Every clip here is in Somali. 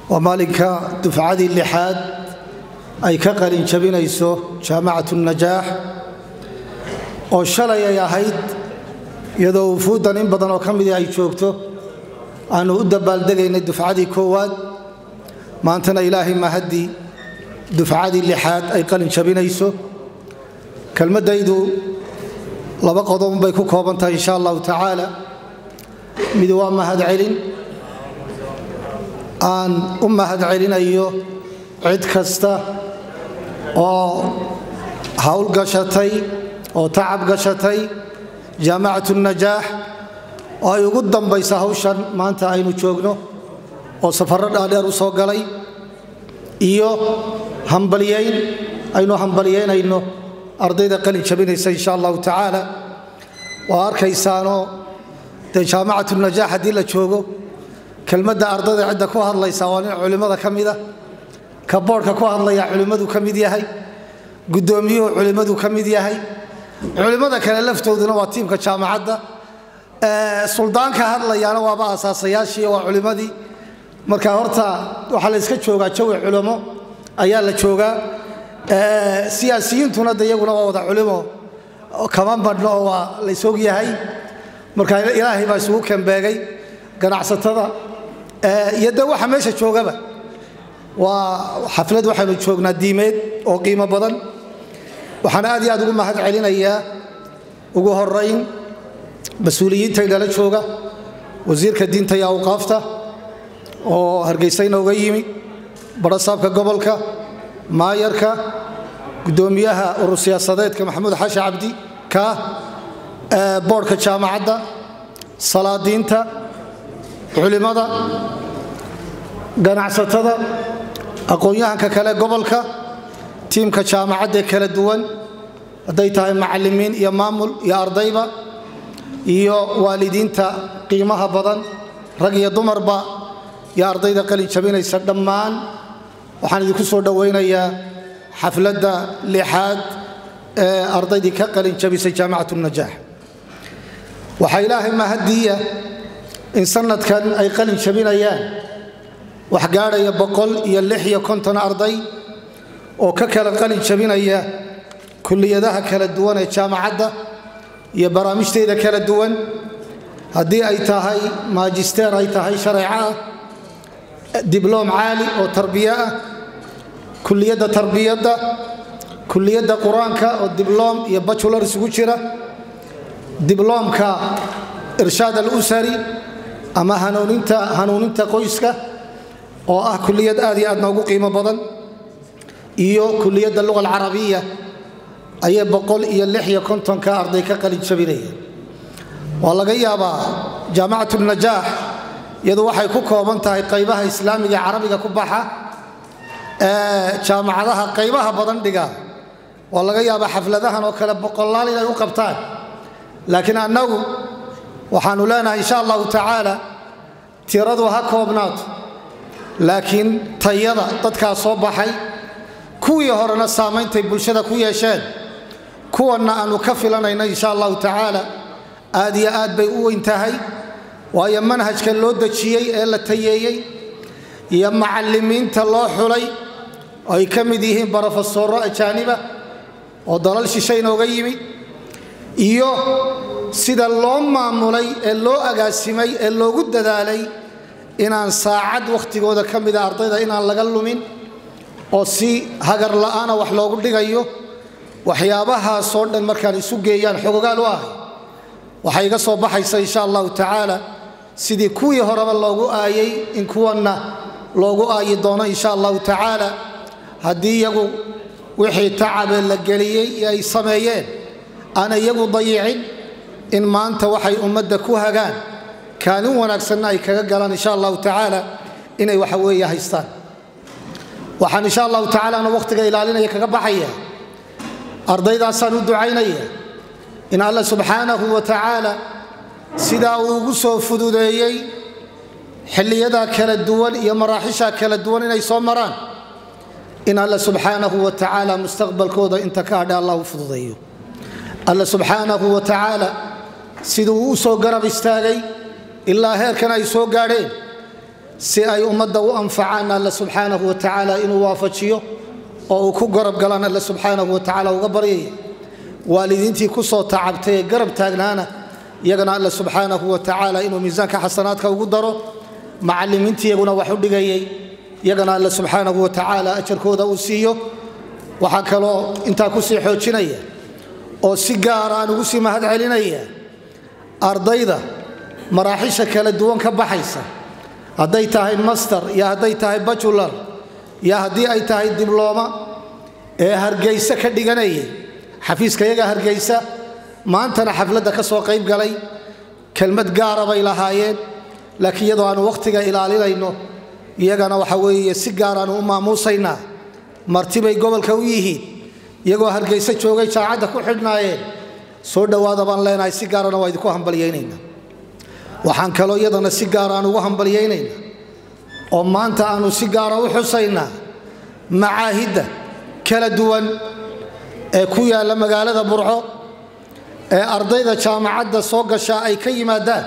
waa maalinka dufcadii lixaad ay ka qalin jabinayso jaamacatu najaax oo shalay ay ahayd iyadoo wufuuddan in badan oo ka midii ay joogto aanu u dabaaldegaynay dufcadii koowaad maantana ilaahay mahaddii dufcadii lixaad ay qalin jabinayso kelmaddaydu laba qodobunbay ku kooban tahay insha allahu tacaala mid waa mahadcelin aan u mahadcelinayo cid kasta oo hawl gashatay oo tacab gashatay jaamacatu najaax oo ay ugu dambaysa hawshan maanta aynu joogno oo safarro dhaadheer u soo galay iyo hambalyayn aynu hambalyaynayno ardayda qalin jabinaysa insha allahu tacaala waa arkaysaanoo dee jaamacatu najaax haddii la joogo kelmadda ardayda cidda ku hadlaysa waa nin culimmada ka mida ka boodhka ku hadlaya culimmadu ka mid yahay guddoomiyuhu culimmadu ka mid yahay culimmada kale laftooduna waa tiimka jaamacadda suldaanka hadlayaana waaba asaasayaashii waa culimmadii marka horta waxaa la yska joogaa jawi culimo ayaa la joogaa siyaasiyiintuna de iyaguna waa wada culimo kama badhno oo waa laysog yahay marka ilaahay baa isugu kembeegay ganacsatada iyo de waxa meesha joogaba waa xaflad waxaynu joognaa diimeed oo qiimo badan waxaan aad iyo aad ugu mahad celinayaa ugu horayn mas-uuliyiinta inala jooga wasiirka diinta iyo awqaafta oo hargeysa inooga yimi barasaabka gobolka maayarka gudoomiyaha urur siyaasadeedka maxamuud xashi cabdi kaah boodhka jaamacadda salaadiinta culimada ganacsatada aqoon-yahanka kale gobolka tiimka jaamacaddae kala duwan hadday tahay macalimiin iyo maamul iyo ardayba iyo waalidiinta qiimaha badan rag iyo dumarba iyo ardayda qalin jabinaysa dhammaan waxaan idinku soo dhowaynayaa xafladda lixaad ee ardaydii ka qalin jabisay jaamacatu najaax waxaa ilaahay mahadiya in sanadkan ay qalin jabinayaan wax gaadhaya boqol iyo lix iyo konton arday oo ka kala qalin jabinaya kulliyadaha kala duwan ee jaamacadda iyo barnaamijteeda kala duwan haddii ay tahay maajisteer ay tahay shareeco ah dibloom caali oo tarbiye ah kuliyadda tarbiyadda kuliyadda qur-aanka oo dibloom iyo bajular isugu jira dibloomka irshaad alusari ama hanuuninta qoyska oo ah kuliyad aad iyo aad noogu qiimo badan iyo kuliyadda luga alcarabiya ayay boqol iyo lix iyo kontonka arday ka qalin jabinaya waa laga yaabaa jaamacatu najaax iyadu waxay ku kooban tahay qaybaha islaamiga ee carabiga ku baxa jaamacadaha qaybaha badan dhiga waa laga yaabaa xafladahan oo kale boqolaal inay u qabtaan laakiin annagu waxaanu leenahay insha allahu tacaala tiradu ha koobnaato laakiin tayada dadkaa soo baxay kuwii horena saameyntay bulshada ku yeesheen kuwanna aanu ka filanayno insha allahu tacaala aad iyo aad bay u weyn tahay waayo manhajka loo dejiyey ee la tayeeyey iyo macallimiinta loo xulay oo ay ka mid yihiin barofesoro ajaaniba oo dalal shishe inooga yimid iyo sida loo maamulay ee loo agaasimay ee loogu dadaalay inaan saacad wakhtigooda ka mida ardayda inaan laga lumin oo si hagar la'aana wax loogu dhigayo waxyaabahaasoo dhan markaan isu geeyaan xogogaal u ahay waxay iga soo baxaysa insha allahu tacaala sidii kuwii horeba loogu aayay in kuwanna loogu aayi doono insha allahu tacaala haddii iyagu wixii tacabee la geliyey iyo ay sameeyeen aan iyagu dayicin in maanta waxay ummadda ku hagaan kaalin wanaagsanna ay kaga galaan insha allahu tacaala inay waxa weeye haystaan waxaan insha allahu tacaalana wakhtiga ilaalinaya kaga baxaya ardaydaasaan u ducaynaya in alla subxaanahu wa tacaala sidaa uu ugu soo fududeeyey xilliyadaa kala duwan iyo maraaxisha kala duwan inay soo maraan in alla subxaanahu wa tacaala mustaqbalkooda inta ka hadha allah u fududeeyo alla subxaanahu wa tacaala siduu u soo garab istaagay ilaa heerkan ay soo gaadheen si ay ummadda u anfacaan alla subxaanahu wa tacaala inuu waafajiyo oo uu ku garab galaan alla subxaanahu wa tacaala uga baryaya waalidiintii ku soo tacabtay ee garab taagnaana iyagana alla subxaanahu wa tacaala inuu miisaanka xasanaadka ugu daro macallimiintii iyaguna wax u dhigayay iyagana alla subxaanahu wa tacaala ajarkooda uu siiyo waxaa kaloo intaa kusii xoojinaya oo si gaara aan ugu sii mahad celinaya ardayda maraaxisha kala duwan ka baxaysa hadday tahay master iyo hadday tahay bajular iyo haddii ay tahay diblooma ee hargayse ka dhiganayay xafiiska iyaga hargaysa maantana xafladda ka soo qayb galay kelmad gaara bay lahaayeen laakiin iyadoo aanu wakhtiga ilaalinayno iyagana waxa weeye si gaaraanu u maamuusaynaa martibay gobolka u yihiin iyagoo hargayse joogay jaacadda ku xidhnaayeen soo dhowaada baan leenahay si gaarana waa idinku hambalyaynayna waxaan kaloo iyadana si gaara aan ugu hambalyaynayna oo maanta aanu si gaara u xusaynaa macaahidda kala duwan ee ku yaalla magaalada burco ee ardayda jaamacadda soo gashaa ay ka yimaadaan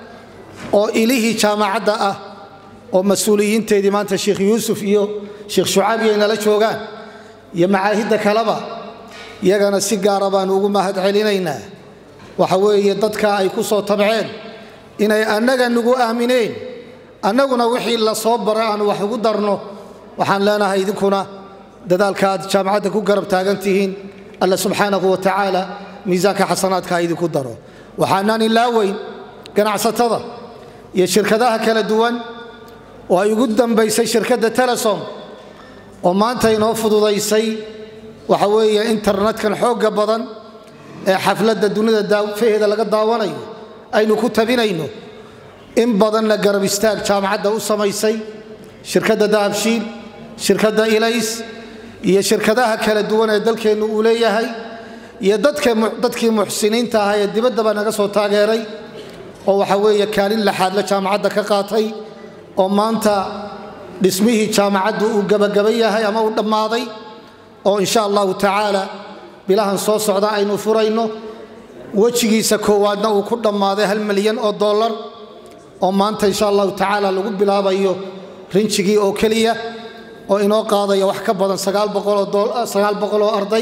oo ilihii jaamacadda ah oo mas-uuliyiinteedii maanta sheikh yuusuf iyo sheikh shucaabi ay nala joogaan iyo macaahidda kaleba iyagana si gaara baanu ugu mahad celinaynaa waxa weeye dadka ay ku soo tabceen inay annaga nagu aamineen annaguna wixii la soo baray aanu wax ugu darno waxaan leenahay idinkuna dadaalka aad jaamacadda ku garab taagan tihiin alla subxaanahu wa tacaala miisaanka xasanaadka ha idinku daro waxaanaan ilaaweyn ganacsatada iyo shirkadaha kala duwan oo ay ugu dambaysay shirkadda telesom oo maanta inoo fududaysay waxa weeye internetkan xoogga badan ee xafladda dunida daafaheeda laga daawanayo aynu ku tabinayno in badanna garab istaag jaamacadda u samaysay shirkadda dahabshiil shirkadda ilays iyo shirkadaha kala duwan ee dalkeennu uu leeyahay iyo dadkii muxsiniinta ahaa ee dibaddaba naga soo taageeray oo waxa weeye kaalin laxaadla jaamacadda ka qaatay oo maanta dhismihii jaamacaddu uu gebagaba yahay ama uu dhammaaday oo insha allahu tacaala bilahan soo socda aynu furayno wejigiisa koowaadna uu ku dhammaaday hal milyan oo dollar oo maanta insha allahu tacaala lagu bilaabayo rinjigii oo keliya oo inoo qaadaya wax ka badan sagaal boqol oo arday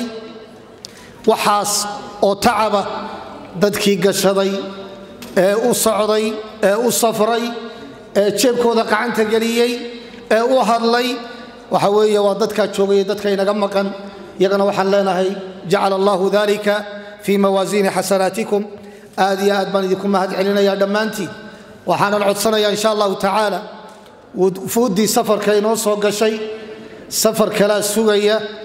waxaas oo tacaba dadkii gashaday ee u socday ee u safray ee jeebkooda qacanta geliyey ee u hadlay waxa weeye waa dadkaa joogaya dadka inaga maqan iyagana waxaan leenahay jacala allahu dalika fii mawaasiini xasanaatikum aad iyo aad baan idinku mahad celinaya dhammaantiin waxaanan codsanayaa insha allahu tacaala wufuuddii safarka inoo soo gashay safar kalaa sugaya